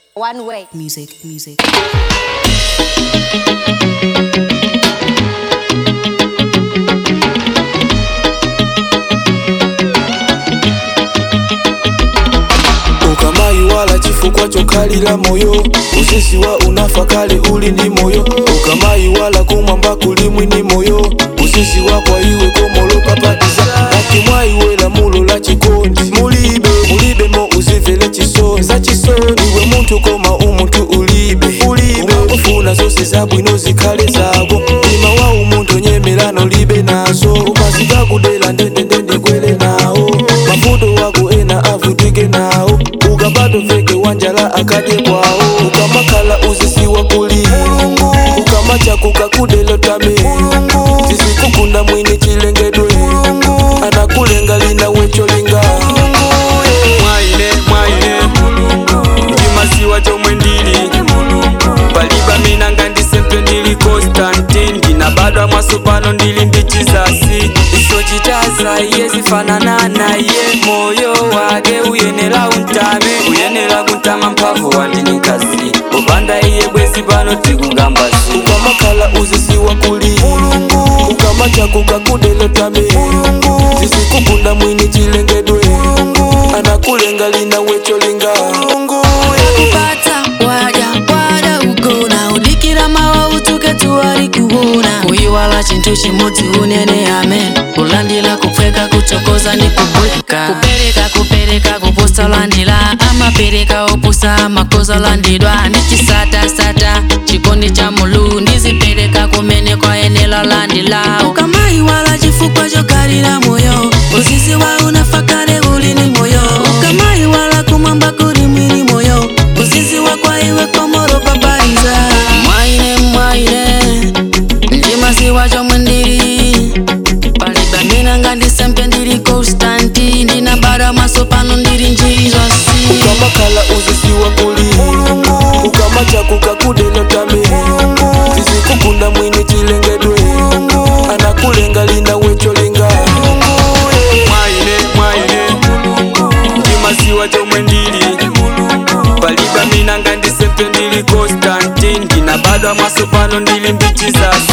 One way. Music, music. ukamayi wala chifukwa chokalira moyo usisi wa unafa kale uli ndi moyo ukamayi wala kumwamba kulimwi ni moyo usisi wa kwa iwe komolokapatiza ati mwayiwela mulo la chikondi mulibe mulibe mo uzivele chisoni za chisoni iwe muntu koma umuntu ulibe ulibe ufuna zose zabwino zikhale zako mtima wa umuntu nyemelano libe nazo umazika kudela ndendendende kwele nawo mavuto wako ena avutike nawo ukapata veke wanjala akadye kwawo ukamakhala uzisiwa kuli ukamacha kukakudelo tame zisikukunda mwini chilengedwe anakulenga lina wecholinga mwaine mwaine ndimasiwa chomwe ndili paliba mina ngandisempe ndili constantin ndinabadwa mwaso pano ndili ndi chizasi icho chitaza iye zifanana naye moyo wake uyenera untame uyenera kuntama mphamvu wandini nkasi popanda iye bwezi pano tikungambasi ukamakhala uzisiwa kuli ukamacha kukakudelo tame zisikukunda mwini chilengedwe anakulenga lina wecholinga kupata waja wada ugona udikira mawa utuke tuwali kuona kuyiwala chintu chimodzi unene amen kulandila kupweka kuchokoza ni kubweka kupereka kupereka kuposa landila amapereka opusa amakoza landidwa ndi chisatasata chikondi cha mulu ndizipereka kumene kwayenela landila ukamayiwala chifukwa chokalira moyo uzizi wa unafakale uli ni moyo ukamayiwala kumwamba kuli mwili moyo uzizi wa kwa iwe komoro babaiza mwaine mwaine ndimasiwa chomwe ndili paliba mina ngandisempe ndili constanti ndinabada maso pano ndili njiri zosi ukamakhala uzisiwa kuli ukamacha kukakudelo tame zisikukunda mwini chilengedwe anakulenga lina wecholinga mwaine mwaine ndimasiwa chomwe ndili paliba mina ngandisempe ndili constantin ndinabadwa mwaso pano ndili ndi chizasi